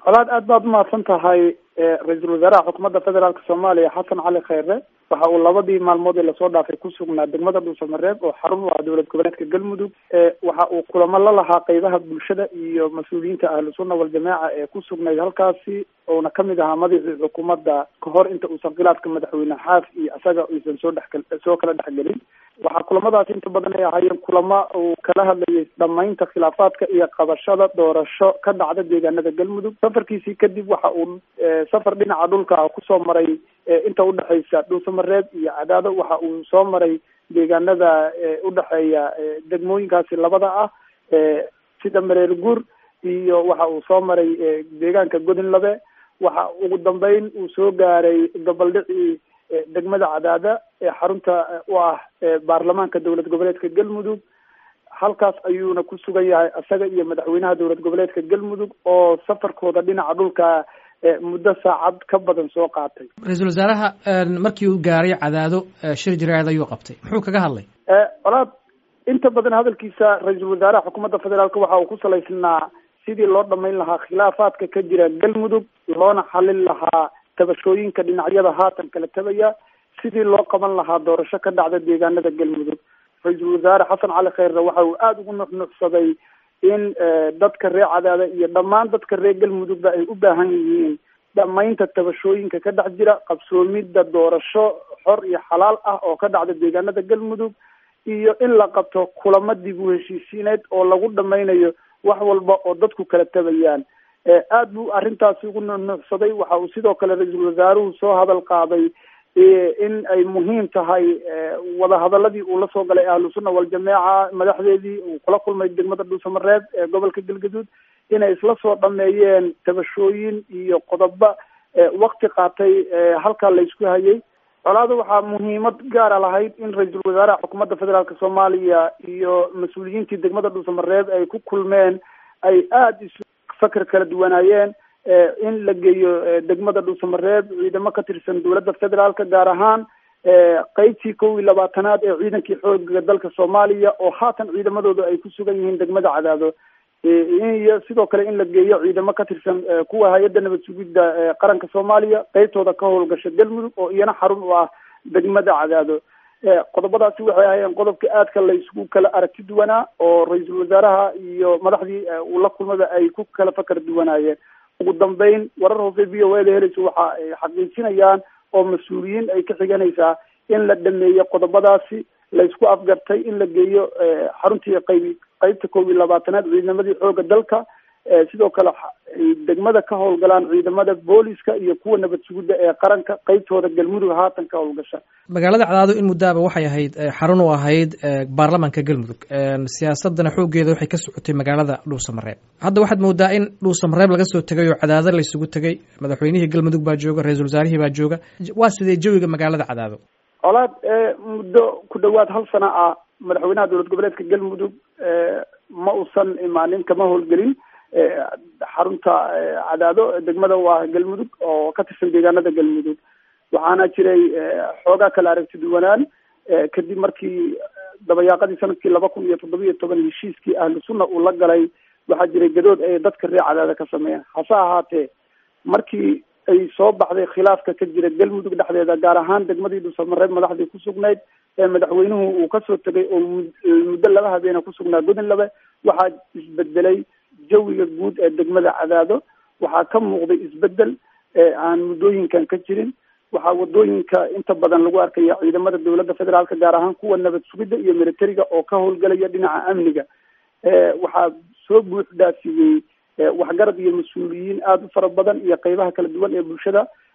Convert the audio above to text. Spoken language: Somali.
colaad aad baad umahadsan tahay ra-iisul wasaaraha xukuumadda federaalk soomaaliya xasan cali kheyre waxa uu labadii maalmood ee lasoo dhaafay ku sugnaa degmada dhuusamareeb oo xarun u ah dowlad goboleedka galmudug waxa uu kulamo la lahaa qeybaha bulshada iyo mas-uuliyiinta ahlu sunna waljamaaca ee ku sugnayd halkaasi ouna kamid ahaa madaxii xukuumadda kahor inta uusan khilaafka madaxweyne xaaf iyo isaga aysan soo dhex soo kala dhexgelin waxaa kulamadaasi inta badan ay ahaayeen kulamo uu kala hadlayay dhamaynta khilaafaadka iyo qabashada doorasho ka dhacda deegaanada galmudug safarkiisii kadib waxa uu safar dhinaca dhulka ah kusoo maray inta udhexeysa dhuusamareeb iyo cadaado waxa uu soo maray deegaanada udhexeeya degmooyinkaasi labada ah sida mareer guur iyo waxa uu soo maray deegaanka godinlabe waxa ugu dambeyn uu soo gaaray gobaldhicii degmada cadaada ee xarunta u ah baarlamaanka dowlad goboleedka galmudug halkaas ayuuna ku sugan yahay isaga iyo madaxweynaha dowlad goboleedka galmudug oo safarkooda dhinaca dhulka muddo saacad ka badan soo qaatay ra-iisul wasaaraha markii uu gaaray cadaado shir jiraad ayuu qabtay muxuu kaga hadlay colaad inta badan hadalkiisa ra-iisul wasaaraha xukuumadda federaalk waxa uu ku salaysnaa sidii loo dhamayn lahaa khilaafaadka ka jira galmudug loona xalin lahaa tabashooyinka dhinacyada haatan kala tabaya sidii loo qaban lahaa doorasho ka dhacda deegaanada galmudug ra-iisul wasaare xasan cali kheyre waxa uu aada ugu nuxnuxsaday in dadka reer cadaada iyo dhammaan dadka reer galmudugba ay u baahan yihiin dhamaynta tabashooyinka ka dhex jira qabsoomidda doorasho xor iyo xalaal ah oo ka dhacda deegaanada galmudug iyo in la qabto kulamo dib u heshiisiineed oo lagu dhamaynayo wax walba oo dadku kala tabayaan aad buu arrintaasi ugu nuxnuxsaday waxa uu sidoo kale ra-iisul wasaaruhu soo hadal qaaday in ay muhiim tahay wadahadaladii uu la soo galay ahlu sunna waljamaaca madaxdeedii uu kula kulmay degmada dhuusamareeb ee gobolka galgaduud inay isla soo dhameeyeen tabashooyin iyo qodobo wakti qaatay halkaa laysku hayay colaada waxaa muhiimad gaara lahayd in ra-iisul wasaaraha xukuumadda federaalk soomaaliya iyo mas-uuliyiintii degmada dhuusamareeb ay ku kulmeen ay aada isu fakar kala duwanaayeen in la geeyo degmada dhuusamareeb ciidamo ka tirsan dowladda federaalka gaar ahaan qeybtii kow iyo labaatanaad ee ciidankii xooga dalka soomaaliya oo haatan ciidamadooda ay ku sugan yihiin degmada cadaado iyo sidoo kale in la geeyo ciidamo ka tirsan kuwa hay-adda nabad sugidda qaranka soomaaliya qeybtooda ka howlgasha galmudug oo iyana xarun u ah degmada cadaado qodobadaasi waxay ahaayeen qodobka aadka laysku kala aragti duwanaa oo ra-iisul wasaaraha iyo madaxdii uu la kulmaba ay ku kala fakar duwanaayeen ugu dambeyn warar hoose v o a da helaysa waxa ay xaqiijinayaan oo mas-uuliyiin ay ka xiganaysaa in la dhameeyo qodobadaasi laysku afgartay in la geeyo xaruntii qayb qeybta koob iyo labaatanaad ciidamadii xooga dalka sidoo kale degmada ka howlgalaan ciidamada booliska iyo kuwa nabad sugidda ee qaranka qeybtooda galmudug haatan ka howlgasha magaalada cadaado in muddaaba waxay ahayd xarun u ahayd baarlamaanka galmudug siyaasadana xooggeeda waxay ka socotay magaalada dhuusamareeb hadda waxaad moodaa in dhuusamareeb laga soo tegay oo cadaado laysugu tegay madaxweynihii galmudug baa jooga ra-iisul wasaarihii baa jooga waa sidee jawiga magaalada cadaado colaad muddo ku dhawaad hal sana ah madaxweynaha dowlad goboleedka galmudug ma uusan imaanin kama howlgelin xarunta cadaado degmada u ah galmudug oo ka tirsan deegaanada galmudug waxaana jiray xoogaa kala aragti duwanaan kadib markii dabayaaqadii sanadkii laba kun iyo toddoba iyo toban heshiiskii ahlu sunna uu la galay waxaa jiray gadood ay dadka reer cadaada ka sameeyeen hase ahaatee markii ay soo baxday khilaafka ka jira galmudug dhexdeeda gaar ahaan degmadii dhuusamareeb madaxdii ku sugnayd ee madaxweynuhu uu kasoo tegay oo muddo laba habeena kusugnaa godinlabe waxaa isbedelay jawiga guud ee degmada cadaado waxaa ka muuqday isbedel aan muddooyinkan ka jirin waxaa wadooyinka inta badan lagu arkaya ciidamada dowladda federaalka gaar ahaan kuwa nabad sugidda iyo militariga oo ka howlgalaya dhinaca amniga waxaa soo buux dhaafiyey waxgarad iyo mas-uuliyiin aada u fara badan iyo qeybaha kala duwan ee bulshada